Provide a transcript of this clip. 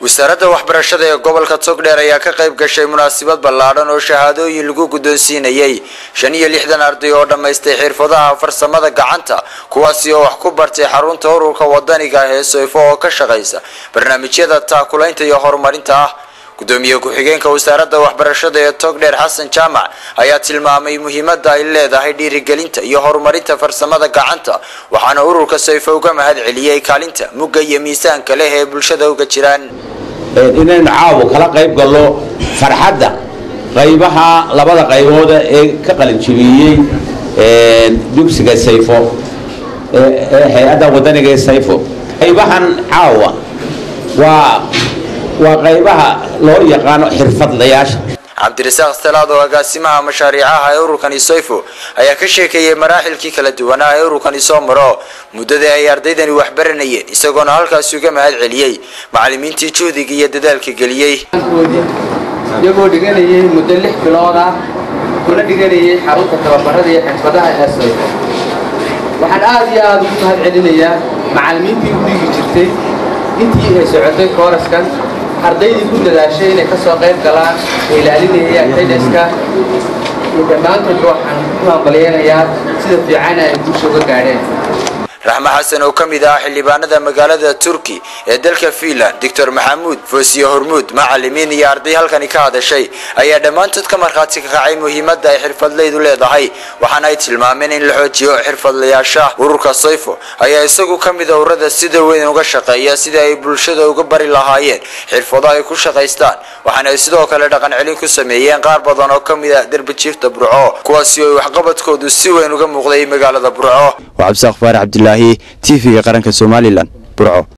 wasaaradda waxbarashada ee gobolka togdheer ayaa ka qayb gashay munaasabad ballaadhan oo shahaadooyin lagu guddoonsiinayay shan iyo lixdan arday oo dhammaystay xirfadaha farsamada gacanta kuwaasi oo wax ku bartay xarunta ururka wadaniga ah ee soyfo oo ka shaqaysa barnaamijyada taakulaynta iyo horumarinta ah gudoomiye ku-xigeenka wasaaradda waxbarashada ee togdheer xasan jaamac ayaa tilmaamay muhiimada ay leedahay dhiirigelinta iyo horumarinta farsamada gacanta waxaana ururka sayfo uga mahad celiyey kaalinta mugga iyo miisaanka leh ee bulshada uga jiraan inaynu caawo kala qayb gallo farxadda qaybaha labada qaybooda ee ka qalinjibiyey dugsiga sayfo ee hay-adda wadaniga ee sayfo qaybahan caawa waa waa qaybaha loo yaqaano xirfadlayaasha cabdirasaaq salaad oo agaasimaha mashaariicaha ee ururkani soyfo ayaa ka sheekeeyey maraaxilkii kala duwanaa ee ururkani soo maro muddadii ay ardaydani waxbaranayeen isagoona halkaasi uga mahad celiyey macalimiintii juhdiga iyo dadaalka geliyey iyagoo dhiganayay muddo lix bilood ah kuna dhiganayay xarunta tababarada iyo xirfadaha ee soyfo waxaan aad iyo aada ugu mahad celinayaa macalimiintii u dhigi jirtay intii ay socotay kooraskan ardaydii ku dadaashay inay ka soo qayb galaan ee ilaalinaya xidhiska iyo dhammaantoodba waxaan ku hambalyeynayaa sida fiicana ay guusha uga gaadheen raxme xasan oo ka mid ah xildhibaanada magaalada turki ee dalka fiinland doctor maxamuud foosiye hormuud macalimiin iyo arday halkani ka hadashay ayaa dhammaantood ka markhaati ka kacay muhiimada ay xirfadleydu leedahay waxaana ay tilmaameen in la xoojiyo xirfadlayaasha ururka soyfo ayaa isagu ka mid a ururada sida weyn uga shaqeeya sidii ay bulshada uga bari lahaayeen xirfado ay ku shaqaystaan waxaana ay sidoo kale dhaqan celin ku sameeyeen qaar badan oo ka mid ah derbijiifta burco kuwaasi oo waxqabadkoodu si weyn uga muuqday magaalada burco cabdisaaq faarax cabdilaahi t v-ga qaranka somalilan burco